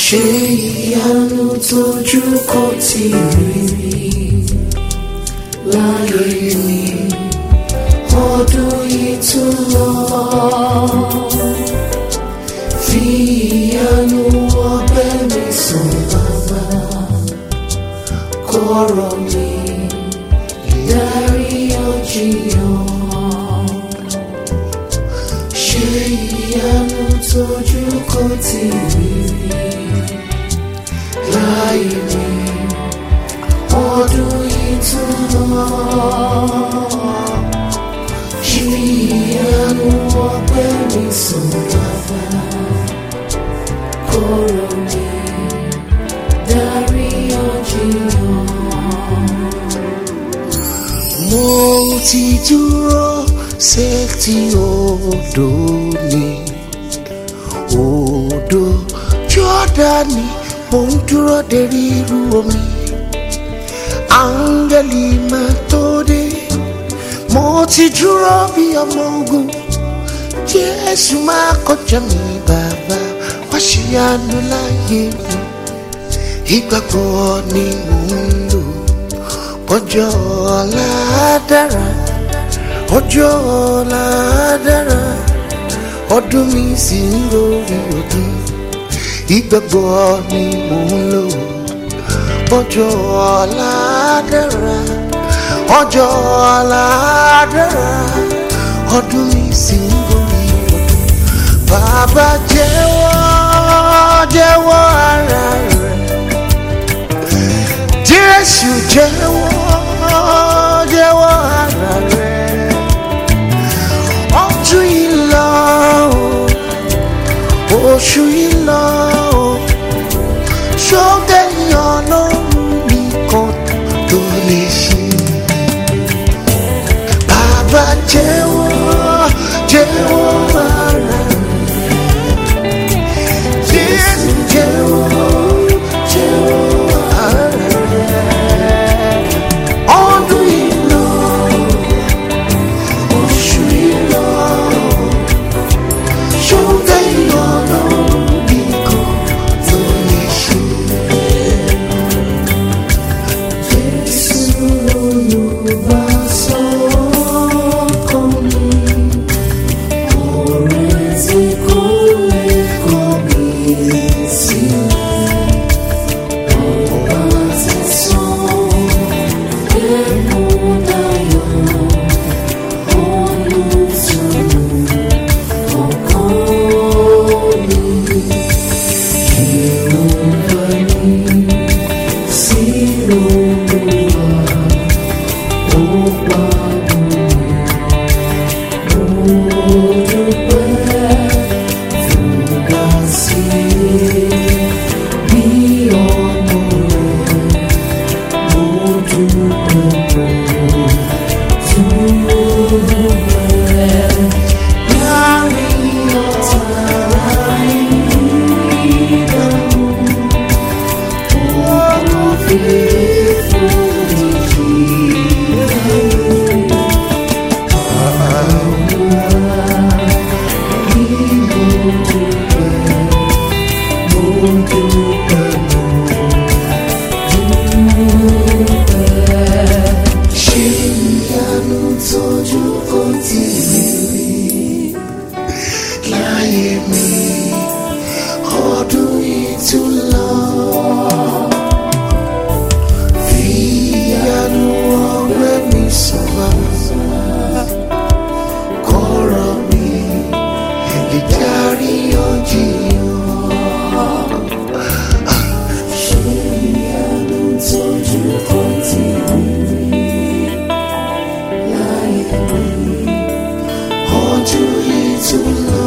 ṣe ìyanu tójú kò tí rí rí láyé mi ọdún yìí tún lọ fi ìyanu ọbẹ̀ mi sùn bàbá kọ̀rọ̀ mi dárí ọjìyàn ṣe ìyanu tójú kò tí rí rí láyé mi ọdún yìí tún lọ ṣe ìyanu ọpẹ́ mi sùn bàbá kọ̀rọ̀ mi dárí ọjìyàn. mo ti dúró sétí odò ni odò jọ́dánì mo ń dúró de ríru omi áńgẹ́lì máa tó dé mo ti dúró bí ọmọ ogun jésù máa kọjá mi bàbá wá ṣe àánú láyé mi ìgbàgbọ́ ni mò ń lò ọjọ́ ọ̀la dára ọjọ́ ọ̀la dára ọdún mi sì ń lórí ọdún ìgbàgbọ́ ni mò ń lò ọjọ́ ọ̀la dára ọjọ́ ọ̀la dára ọdún mi sì ń lórí ọdún bàbá jẹ́wọ́ jẹ́wọ́ ara rẹ̀ jésù jẹ́wọ́ jẹ́wọ́ ara rẹ̀ ọdún yìí lọ o, oṣù yìí lọ o, ṣókè yan lóhùn nìkan tó lè ṣe. Bàbá jẹ́wọ́ jẹ́wọ́ ara rẹ̀ jésù jẹ́wọ́ jẹ́wọ́ ara rẹ̀ ọdún yìí lọ oṣù yìí lọ ṣókè yan lóhùn nìkan tó lè ṣe. Jésù olùbásọ́kàn mi. Ọ̀rẹ́ tí kò lè kọ̀ mí sílẹ̀. Ọba ti sàn ẹ̀kún dayọ̀. Olùtùnú ọkàn mi. Ìrọ̀lá mi sí Olúwa. Ó pa mí. Ṣé ìyanu tójú kò tí ì rí láyé mi ọdún yìí tún lọ. Fi ìyanu ọgbẹ́ mi sọ̀rọ̀ kọ́rọ̀ mi lè járí ọjìyàn. Ṣé ìyanu tójú kò tí ì rí láyé mi ọdún yìí tún lọ.